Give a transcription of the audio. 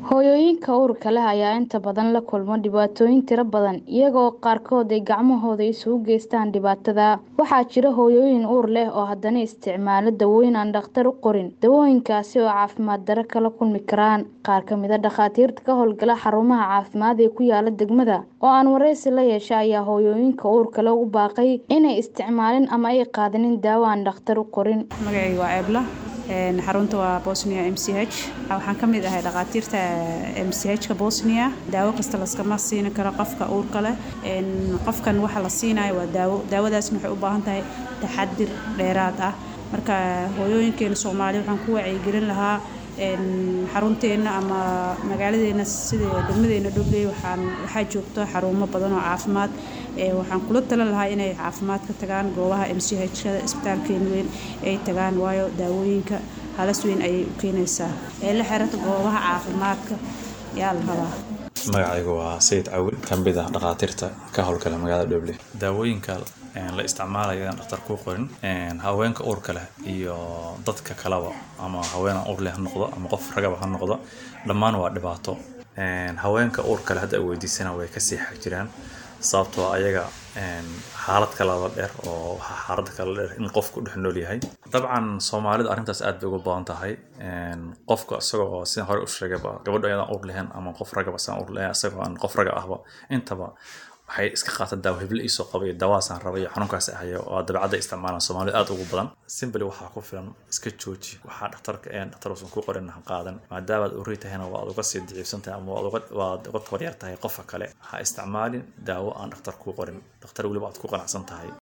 Hooyooyinka uurka leh ayaa inta badan la kulma dhibaatooyin tiro badan, iyaga oo qaarkood ay gacmahooda isugu geystaan dhibaatada. Waxaa jira hooyooyin uur leh oo haddana isticmaala dawooyin aan dhakhtar u qorin, dawooyinkaasi oo caafimaad darro kala kulmi karaan. Qaar ka mid ah dhakhaatiirta ka howlgala xarumaha caafimaad ee ku yaala degmada, oo aan wareysi la yeeshay, ayaa hooyooyinka uurka leh ugu baaqay inay isticmaalin ama ay qaadanin daawo aan dhakhtar u qorin. Magacayga waa Eebla xarunta waa Bosnia MCH waxaan ka mid ahay dhakhaatiirta MCH-ka Bosnia daawo kasta laskama siin karo qofka uurka leh qofkan waxa la siinayo waa daawo daawadaasna waxay u baahan tahay taxadir dheeraad ah marka hooyooyinkeena Soomaali waxaan ku wacyigelin lahaa xarunteena ama magaaladeena sida degmadeena Dhobley waxaan waxaa joogto xarumo badan oo caafimaad waxaan kula talin lahaa inay caafimaad ka tagaan goobaha MCH-kada isbitaalkeena weyn ay tagaan waayo daawooyinka halis weyn ayay u keenaysaa ee la xiriirta goobaha caafimaadka yaa la rabaa magacaygu waa sayid cawil ka mid ah dhakhaatiirta ka howlgala magaalada Dhobley daawooyinka la isticmaalayo aan dhakhtar ku qorin haweenka uurka leh iyo dadka kaleba ama haween aan uur leh ha noqdo ama qof ragaba ha noqdo dhammaan waa dhibaato haweenka uurka leh hadda ay weydiisana way kasii xag jiraan sababtoo ayaga xaalad kalaba dheer oo xaalada kala dheer in qofku dhex nool yahay dabcan soomaalida arrintaas aad bay uga badan tahay qofka isagoo oo sidaan hore u sheegayba gabadha ayadaan uur lahayn ama qof ragaba sidaan uur lahayn isagoo aan qof raga ahba intaba waxay iska qaataan daawo hible iisoo qabay daawaasaan rabay iyo xanuunkaas ahayo oo dabeecadda isticmaalaan soomaalida aad ugu badan simply waxaa ku filan iska jooji waxaa dhakhtarka een dhakhtar uusan ku qorin ha qaadan maadaama aad urri tahayna waad uga sii daciifsan tahay ama waad uga waad uga tabaryar tahay qofka kale ha isticmaalin daawo aan dhakhtar ku qorin dhakhtar weliba aad ku qanacsan tahay